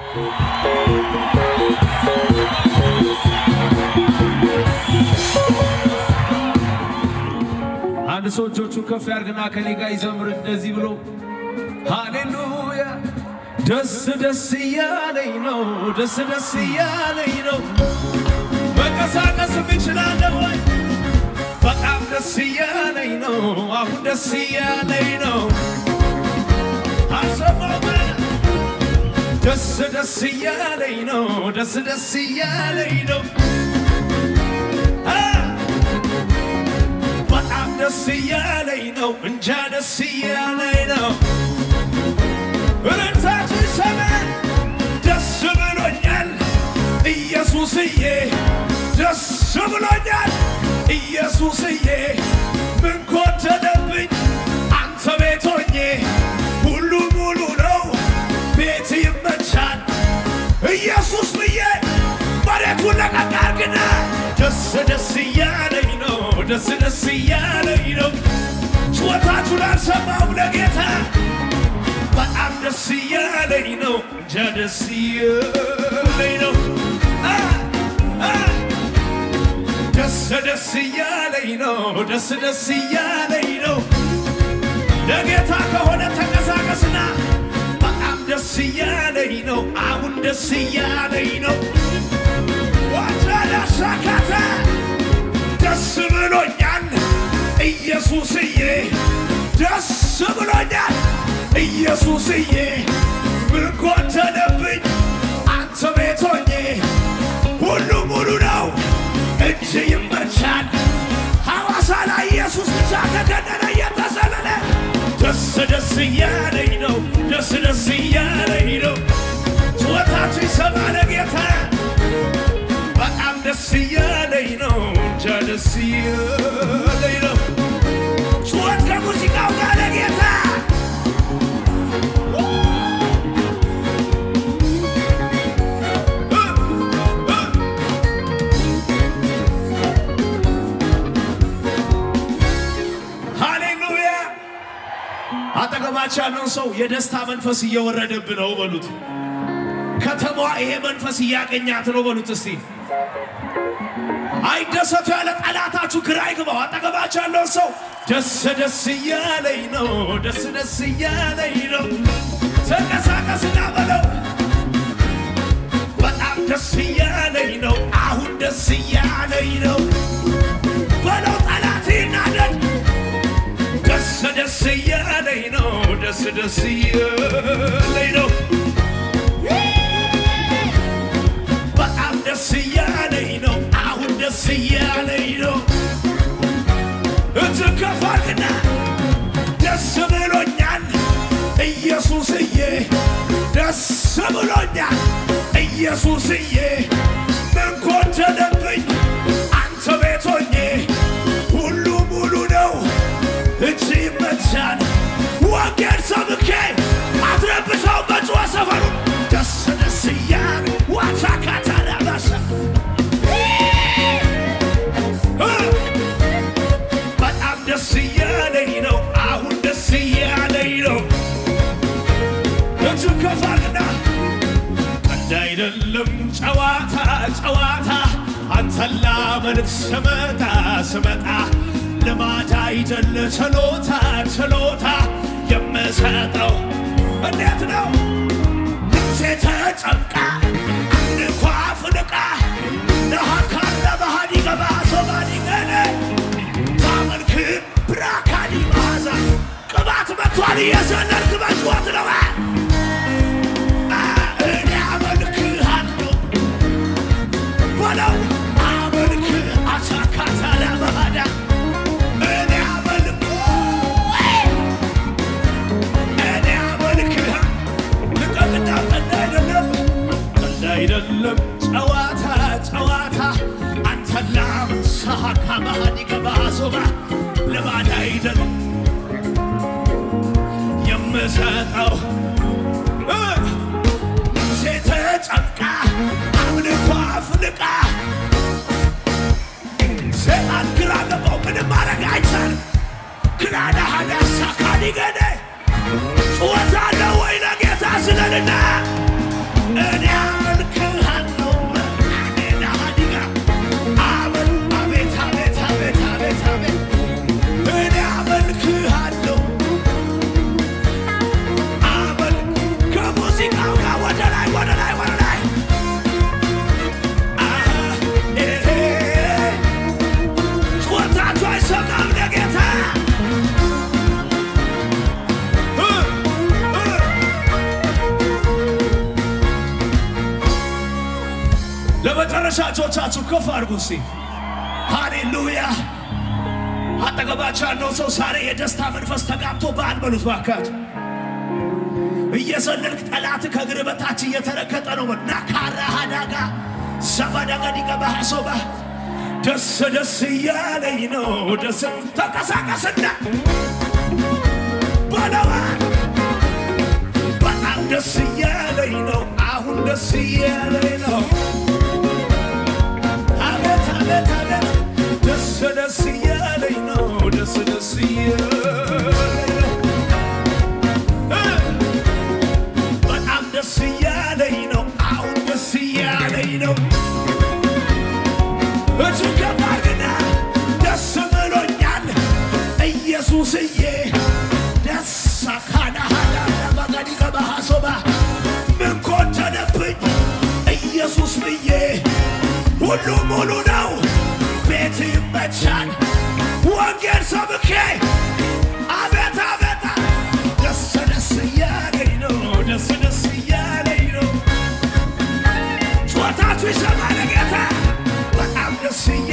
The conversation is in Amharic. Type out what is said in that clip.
አንድ ሰው እጆቹን ከፍ ያርግና ከኔ ጋር ይዘምር እንደዚህ ብሎ ሃሌሉያ ደስ ደስ እያለኝ ነው፣ ደስ ደስ እያለኝ ነው። መንቀሳቀስ እችላለሁ ወይ? በጣም ደስ እያለኝ ነው፣ አሁን ደስ እያለኝ ነው። አልሰማም ደስ ደስ እያለኝ ነው፣ ደስ ደስ እያለኝ ነው። አ! በጣም ደስ እያለኝ ነው፣ እንጃ ደስ እያለኝ ነው። እልልታችሁ ይሰማ። ደስ ብሎኛል ኢየሱስዬ፣ ደስ ብሎኛል ኢየሱስዬ። ምን ጎደለብኝ አንተ ቤት ሆኜ፣ ሁሉ ሙሉ ነው ቤት ይመቻል። ኢየሱስ ብዬ መሬቱን ለቀቅ አርግና ደስ ደስ እያለኝ ነው፣ ደስ ደስ እያለኝ ነው። ጩኸታችሁን አልሰማሁም ለጌታ በጣም ደስ እያለኝ ነው፣ እንጃ ደስ እያለኝ ነው። አ! አ! ደስ ደስ እያለኝ ነው፣ ደስ ደስ እያለኝ ነው። ለጌታ ከሆነ ተንቀሳቀስና በጣም ደስ እያለኝ ነው፣ አሁን ደስ እያለኝ ነው። ዋጃዳሻካተ ደስ ብሎኛል ኢየሱስዬ፣ ደስ ብሎኛል ኢየሱስዬ። ምን ጎደለብኝ አንተ ቤት ሆኜ፣ ሁሉ ሙሉ ነው እጅ ይመቻል። ሐዋሳ ላይ ኢየሱስ ብቻ ተገነነ እየተሰለለ ደስ ደስ እያለኝ ነው፣ ደስ ደስ እያለኝ ነው። ጩኸታችሁ ይሰማ ለጌታ በጣም ደስ እያለኝ ነው፣ እንጃ ደስ እያለኝ ነው። ጩኸት ከሙዚቃው ጋር ለጌታ ሃሌሉያ! አጠገባቸው ያለውን ሰው የደስታ መንፈስ እየወረደብህ ነው በሉት። ከተማዋ ይሄ መንፈስ እያገኛት ነው በሉት። እስቲ አይደሰቱ ያለ ጠላታችሁ ግራ ይግባው። አጠገባቸው ያለውን ሰው ደስ ደስ እያለኝ ነው፣ ደስ ደስ እያለኝ ነው። ተንቀሳቀስና በለው በጣም ደስ እያለኝ ነው፣ አሁን ደስ እያለኝ ነው በለው። ጠላት ይናደድ። ደስ ደስ እያለኝ ነው፣ ደስ ደስ እያለኝ ነው። በጣም ደስ እያለኝ ነው፣ አሁን ደስ እያለኝ ነው። እጅግ ከፍ አድርግና ደስ ብሎኛል ኢየሱስዬ፣ ደስ ብሎኛል ኢየሱስዬ። ምን ጎደለብኝ አንተ ቤት ሆኜ፣ ሁሉ ሙሉ ነው እጅ ይመቻል። ወንጌል ሰብኬ አትረብሰው በጭዋ ሰፈሩ ደስ ደስ እያለ ዋቻ ካታራባሰ በጣም ደስ እያለኝ ነው፣ አሁን ደስ እያለኝ ነው። እጅ ከፋልና ቀልድ አይደለም ጨዋታ ጨዋታ አንተን ላመልክ ስመጣ ስመጣ ልማድ አይደለ ችሎታ ችሎታ የምሰጠው እንዴት ነው ነፍሴ ተጨንቃ አንኳ ፍንቃ ነሃካለ ባህዲ ገባ ሶባዲ ገነ ታመልክ ብራካዲ ማዛ ቅባት መጥቷል እየዘለልክ መጭወት ነው እኔ አመልክሃለሁ በለው አመልክ አቻካታ ለመሃዳ እኔ አመልክ እኔ አመልክህ ልቀቅና ቀልድ አይደለም ቀልድ አይደለም ጨዋታ ጨዋታ አንተን ላምሳካ ባህዲ ገባሶባ ልማድ አይደለም የምሰጠው እ ነፍሴ ተጨንቃ አምልኮ አፍልቃ ሰይጣን ግራ ገባው። ምንም ማድረግ አይቻልም። ክላዳ ሀዳሳ ካዲገደ ጩኸት አለ ወይ ለጌታ ስለልና እኔ ወደ ላይ ወደ ላይ ወደ ላይ አሃ፣ ኤሄ፣ ጩኸታችሁ አይሰማም ለጌታ እ፣ እ። ለመጨረሻ እጆቻችሁ ከፍ አድርጉ እስቲ። ሃሌሉያ! አጠገባቸው ያለው ሰው ዛሬ የደስታ መንፈስ ተጋብቶ በዓል በሉት ባካችሁ። እየዘለልክ ጠላት ከእግር በታች እየተረገጠ ነው። ናካራ ሃዳጋ ሰባዳጋዲጋ ባሶባ ደስ ደስ እያለኝ ነው። ደስ ተንቀሳቀስና በለዋ በጣም ደስ እያለኝ ነው። አሁን ደስ እያለኝ ነው። አቤት አቤት አቤት ደስ ደስ እያለኝ ነው። ደስ ደስ እያለኝ ነው። እ በጣም ደስ እያለኝ ነው። አሁን ደስ እያለኝ ነው። እጅግ ከባድና ደስ ብሎኛል ኢየሱስዬ ደስ አካናሃዳ ባጋዲ ገባሃሶባ ምን ጎደለብኝ ኢየሱስ ብዬ ሁሉ ሙሉ ነው። ቤት ይመቻል ወንጌል ሰብኬ አቤት አቤት ደስ ደስ እያለኝ ነው። ደስ ደስ እያለኝ ነው። ጩኸታችሁ ይሰማል ጌታ በጣም ደስ እያ